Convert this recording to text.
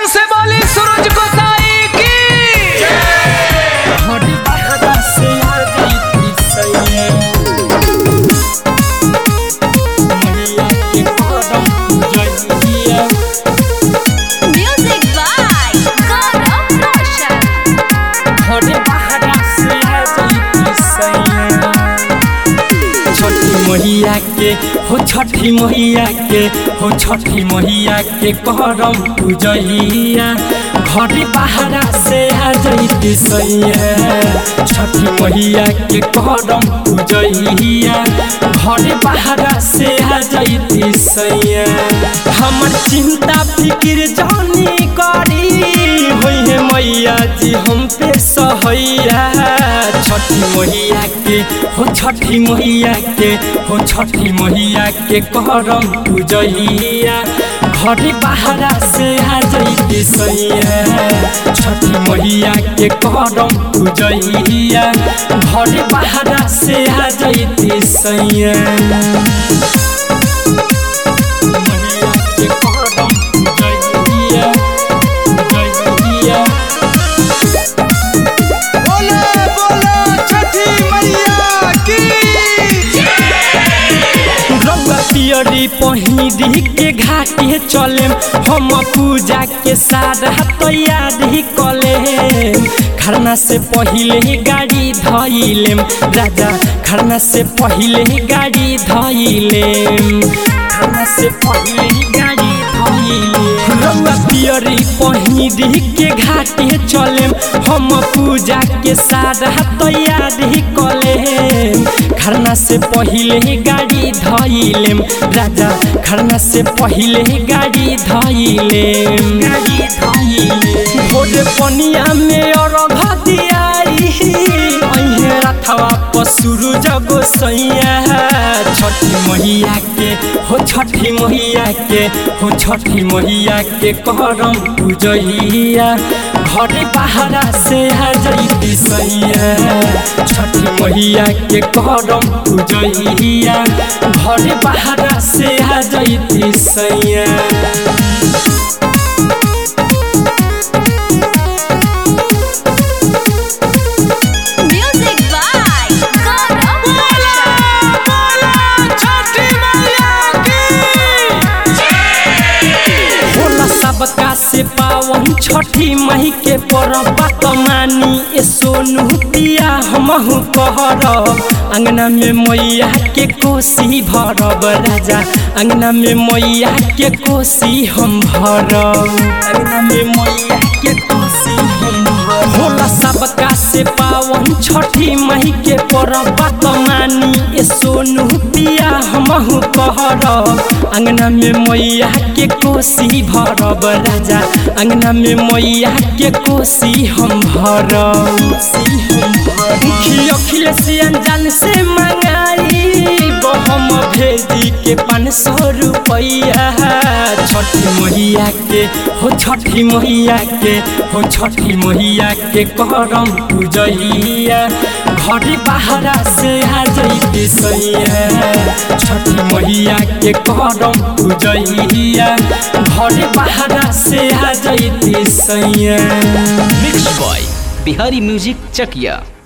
से बोली सूरज को साई की घड़ी बहरा से आ जाती सैया मैया के करम जइया Music by Gaurav Roshan. घड़ी बहरा से आ जाती सैया छठी मैया के हो छठी मैया के हो छठी मैया के करम पूजैया घड़ी बहरा से आ जैती सैया छठी मैया के करम पूजैया घड़ी बहरा से आ जैती सैया हमर चिंता फिक्र जानी करी होई है मैया जी हम पे सहैया छठी मैया के हो छठी मैया के हो छठी मैया के करम पूजैया घड़ी बहरा से आ जैती सैया छठी मैया के करम पूजैया घड़ी बहरा से आ जैती सैया मैया के करम पूजैया पूजैया बोले बोले छठी मैया की रउआ पियरी पहिरी के घाटे चलेम हम पूजा के सारा तैयारी कलेम खरना से पहिले गाड़ी धइलेम राजा खरना से पहिले गाड़ी धइलेम खरना से पहिले गाड़ी धइलेम रउआ पियरी पहिरी के घाटे चलेम हम पूजा के सारा तैयारी कलेम खरना से पहिले गाड़ी धइलेम राजा खरना से पहिले गाड़ी धइलेम गाड़ी धइलेम भोरे पनिया में अरघ दियाई अइहे रथवा पसुरु जगो सैया छठी मैया के हो छठी मैया के हो छठी मैया के करम पूजैया घरे बहरा से आ जैती सैया छठी मैया के करम पूजैया घरे बहरा से आ जैती सैया Music by Gaurav Roshan. छठी मैया की होला सबका से पावन छठी मही के परब कमानी ए सोनू पिया हमहु कहरब अंगना में मैया के कोसी भरब राजा अंगना में मैया के कोसी हम भरब अंगना में मैया के कोसी हम भरब होला सबका से पावन छठी मही के परब कमानी ए सोनू पिया हमहु कहरब अंगना में मैया के कोसी भरब राजा अंगना में मैया के कोसी हम भरब मुखी अखिलेश अनजान से मंगाई हम भेजी के पाँच सौ रुपैया छठी मैया के हो छठी मैया के हो छठी मैया के करम पूजैया घड़ी बहरा से आ जैती सैया छठी मैया के करम पूजैया घड़ी बहरा से आ जैती सैया mix by Bihari music Chakiya